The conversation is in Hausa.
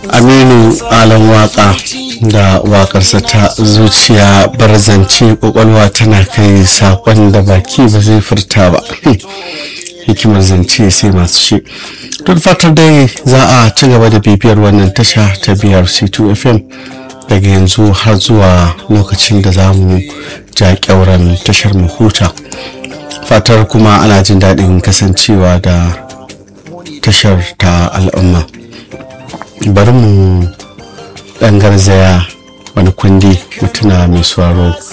aminu alan waka da wakarsa ta zuciya barzance kwakwalwa tana kai sakon da baki ba zai furta ba hikimar zance sai masu shi don fatar dai za a ci gaba da bibiyar wannan tasha ta biyar c2 fm daga yanzu har zuwa lokacin da za mu ja kyauran tashar mu huta fatar kuma ana jin daɗin kasancewa da tashar ta al'umma bari mu ɗan garzaya wani kundi mutuna mai sauraro